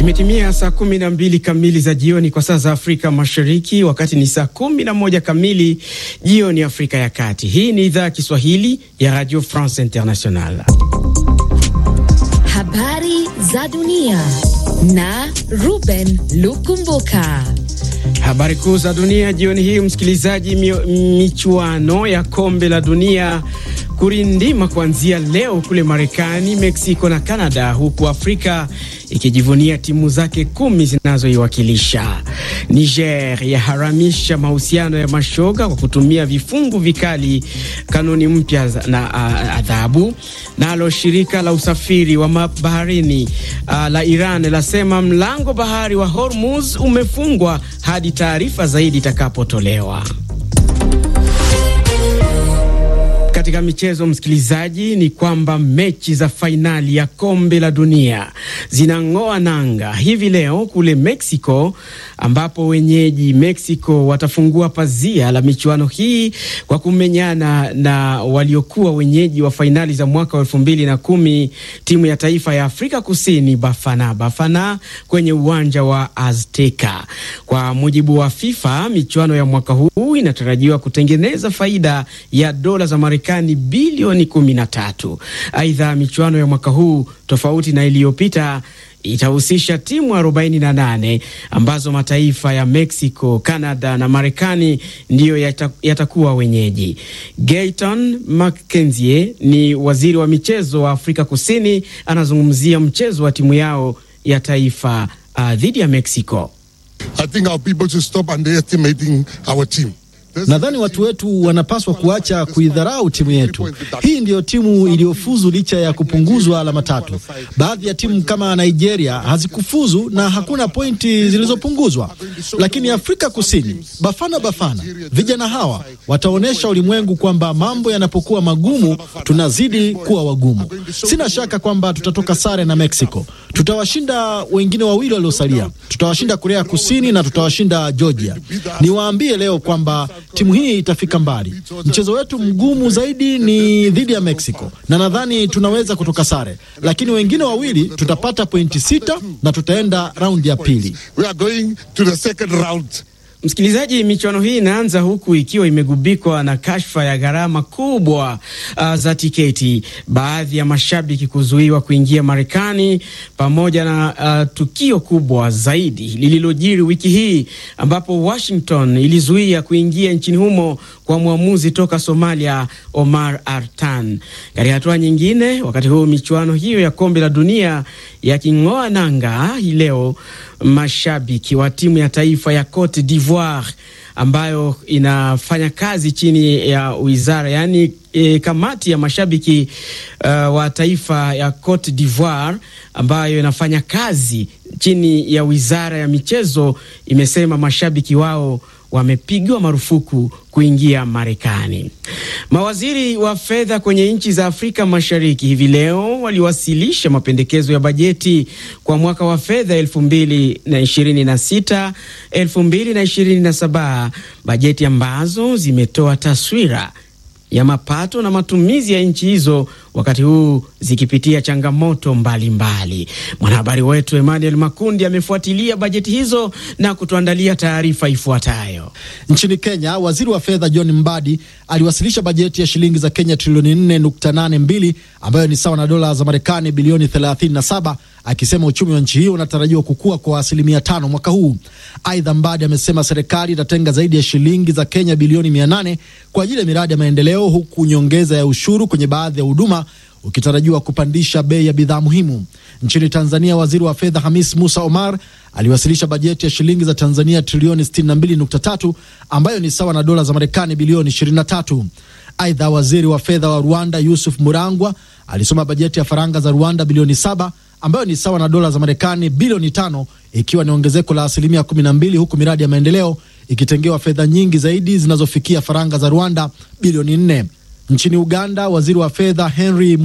Imetimia saa kumi na mbili kamili za jioni kwa saa za Afrika Mashariki, wakati ni saa kumi na moja kamili jioni Afrika ya Kati. Hii ni idhaa ya Kiswahili ya Radio France International. Habari za dunia na Ruben Lukumbuka. Habari kuu za dunia jioni hii, msikilizaji. Michuano ya kombe la dunia kurindima kuanzia leo kule Marekani, Meksiko na Kanada, huku Afrika ikijivunia timu zake kumi zinazoiwakilisha. Niger yaharamisha mahusiano ya mashoga kwa kutumia vifungu vikali, kanuni mpya na adhabu. Nalo shirika la usafiri wa baharini uh, la Iran lasema mlango bahari wa Hormuz umefungwa hadi taarifa zaidi itakapotolewa. Katika michezo msikilizaji, ni kwamba mechi za fainali ya kombe la dunia zinang'oa nanga hivi leo kule Mexico, ambapo wenyeji Mexico watafungua pazia la michuano hii kwa kumenyana na waliokuwa wenyeji wa fainali za mwaka wa elfu mbili na kumi timu ya taifa ya Afrika Kusini Bafana Bafana kwenye uwanja wa Azteca. Kwa mujibu wa FIFA, michuano ya mwaka huu inatarajiwa kutengeneza faida ya dola za Marekani bilioni kumi na tatu. Aidha, michuano ya mwaka huu tofauti na iliyopita itahusisha timu 48 ambazo mataifa ya Mexico, Canada na Marekani ndiyo yata, yatakuwa wenyeji. Gayton McKenzie ni waziri wa michezo wa Afrika Kusini, anazungumzia mchezo wa timu yao ya taifa uh, dhidi ya Mexico. I think our people should stop underestimating our team. Nadhani watu wetu wanapaswa kuacha kuidharau timu yetu. Hii ndiyo timu iliyofuzu licha ya kupunguzwa alama tatu. Baadhi ya timu kama Nigeria hazikufuzu na hakuna pointi zilizopunguzwa, lakini Afrika Kusini, Bafana Bafana, vijana hawa wataonyesha ulimwengu kwamba mambo yanapokuwa magumu tunazidi kuwa wagumu. Sina shaka kwamba tutatoka sare na Mexico. Tutawashinda wengine wawili waliosalia, tutawashinda Korea Kusini na tutawashinda Georgia. Niwaambie leo kwamba timu hii itafika mbali. Mchezo wetu mgumu zaidi ni dhidi ya Mexico na nadhani tunaweza kutoka sare, lakini wengine wawili tutapata pointi sita na tutaenda raundi ya pili. We are going to the second round. Msikilizaji, michuano hii inaanza huku ikiwa imegubikwa na kashfa ya gharama kubwa uh, za tiketi, baadhi ya mashabiki kuzuiwa kuingia Marekani, pamoja na uh, tukio kubwa zaidi lililojiri wiki hii ambapo Washington ilizuia kuingia nchini humo kwa mwamuzi toka Somalia Omar Artan. Katika hatua nyingine, wakati huu michuano hiyo ya kombe la dunia yaking'oa nanga hii leo, mashabiki wa timu ya taifa ya Cote d'Ivoire ambayo inafanya kazi chini ya wizara yaani e, kamati ya mashabiki uh, wa taifa ya Cote d'Ivoire ambayo inafanya kazi chini ya wizara ya michezo imesema mashabiki wao wamepigwa marufuku kuingia Marekani. Mawaziri wa fedha kwenye nchi za Afrika Mashariki hivi leo waliwasilisha mapendekezo ya bajeti kwa mwaka wa fedha 2026 2027, bajeti ambazo zimetoa taswira ya mapato na matumizi ya nchi hizo wakati huu zikipitia changamoto mbalimbali. Mwanahabari wetu Emmanuel Makundi amefuatilia bajeti hizo na kutuandalia taarifa ifuatayo. Nchini Kenya, waziri wa fedha John Mbadi aliwasilisha bajeti ya shilingi za Kenya trilioni 4.82 ambayo ni sawa na dola za Marekani bilioni 37, akisema uchumi wa nchi hiyo unatarajiwa kukua kwa asilimia tano mwaka huu. Aidha, Mbadi amesema serikali itatenga zaidi ya shilingi za Kenya bilioni 800 kwa ajili ya miradi ya maendeleo, huku nyongeza ya ushuru kwenye baadhi ya huduma ukitarajiwa kupandisha bei ya bidhaa muhimu. Nchini Tanzania, waziri wa fedha Hamis Musa Omar aliwasilisha bajeti ya shilingi za Tanzania trilioni 62.3 ambayo ni sawa na dola za Marekani bilioni 23. Aidha, waziri wa fedha wa Rwanda Yusuf Murangwa alisoma bajeti ya faranga za Rwanda bilioni 7 ambayo ni sawa na dola za Marekani bilioni tano ikiwa ni ongezeko la asilimia 12, huku miradi ya maendeleo ikitengewa fedha nyingi zaidi zinazofikia faranga za Rwanda bilioni 4. Nchini Uganda, waziri wa fedha Henry